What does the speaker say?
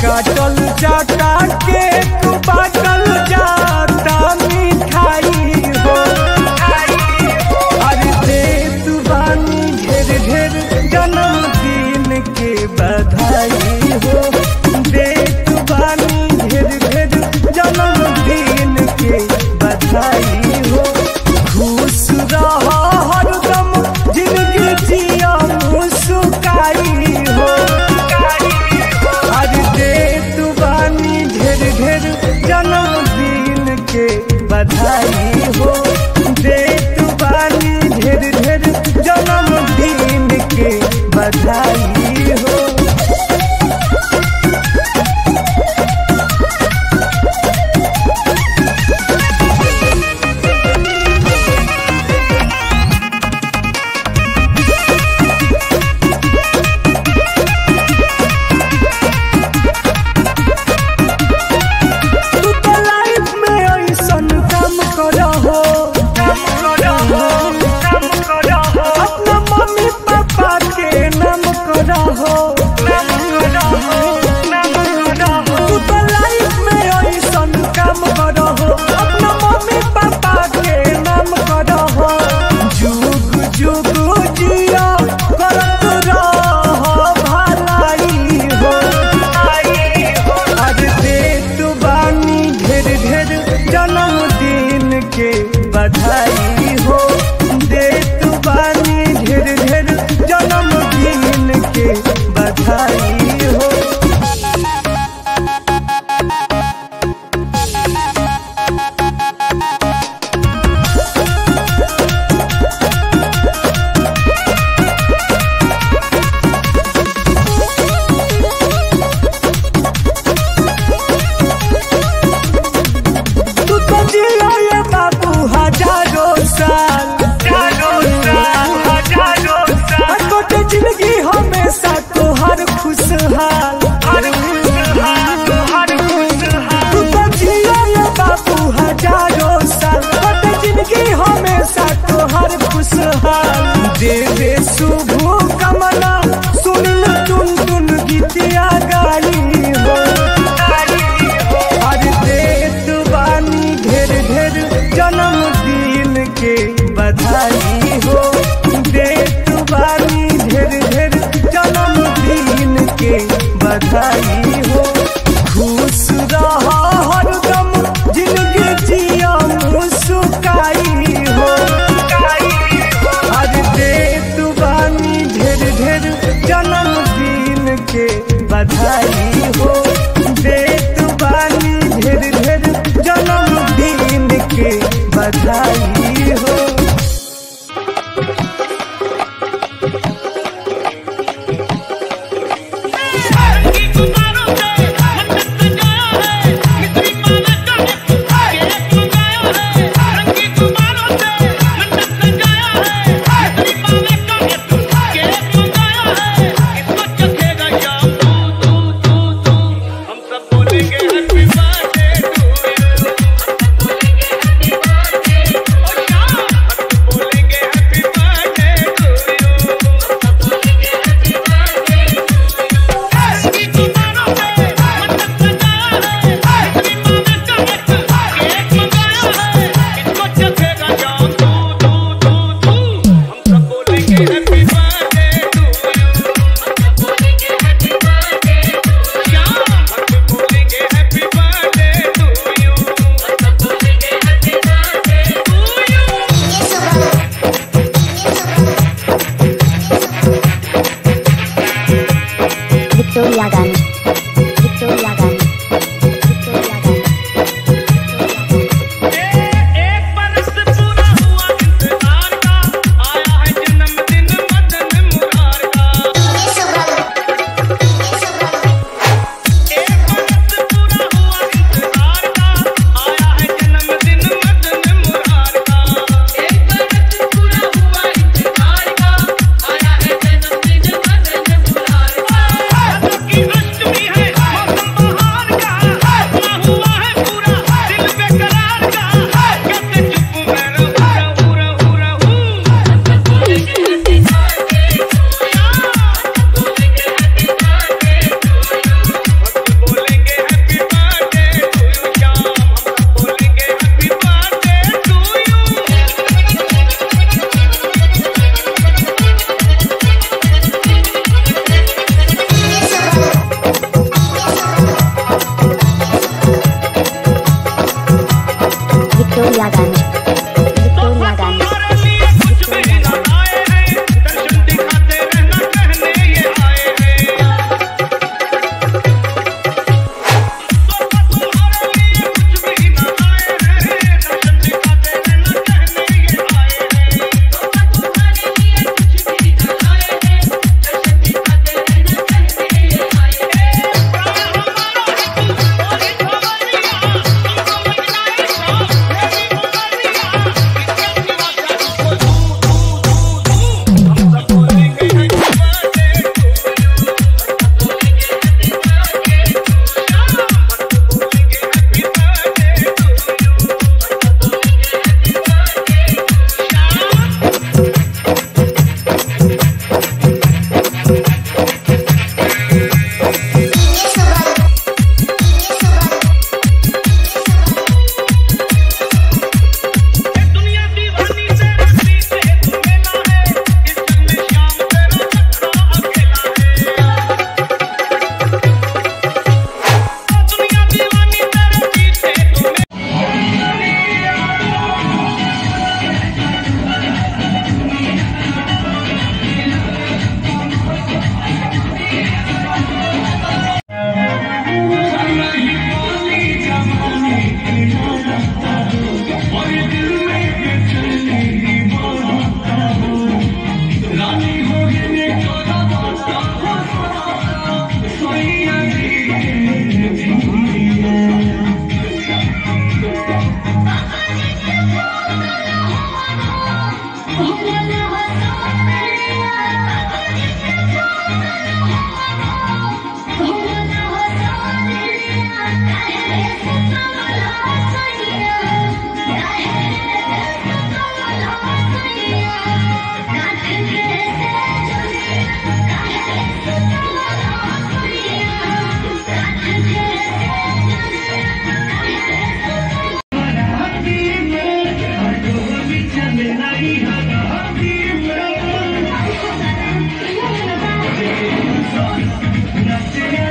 काटल जाता केक बाटल जाता मिठाई हो अरे दे तू बानी ढेर ढेर जन्मदिन के बधाई हो दे तू बानी ढेर ढेर जन्मदिन के बधाई हो खुश रह हरदम जिंदगी जिया मुस्काई हो आज दे तू बानी ढेर ढेर जन्मदिन के बधाई हो दे तू बानी ढेर ढेर जन्मदिन के बधाई हो तू तो लाइफ में ऐसन काम करहो अपना मम्मी पापा के नाम करहो तू तो लाइफ में ऐसन काम करहो अपना मम्मी पापा के नाम करहो जुग जुग जिया करत रह भलाई हो आज दे तू बानी ढेर ढेर जन्मदिन के बधाई हो दे तू बानी ढेर ढेर जन्मदिन के बधाई हो तू तो जिया ये बाबू हजारों साल छोटे जिंदगी हमेशा तोहर खुशहाल तू तो जिया ये बाबू हजारों साल छोटे जिंदगी हमेशा तोहर खुशहाल दे दे शुभ कमला सुनिल टुन टुन गीतिया गाई हो आज देत बानी ढेर ढेर जन्मदिन के बधाई हो देत बानी ढेर ढेर जन्मदिन के बधाई हो खुश रह हरदम जिंदगी जिया मुस्काई हो आज देत बानी ढेर ढेर जन्मदिन के बधाई हो देत बानी ढेर ढेर जन्मदिन के बधाई हो रंगी गुब्बारों से मंडप सजाया है मिस्त्री पालक का केक मंगाया है रंगी गुब्बारों से मंडप सजाया है मिस्त्री पालक का केक मंगाया है इसको चखेगा शाम तू तू तू Thank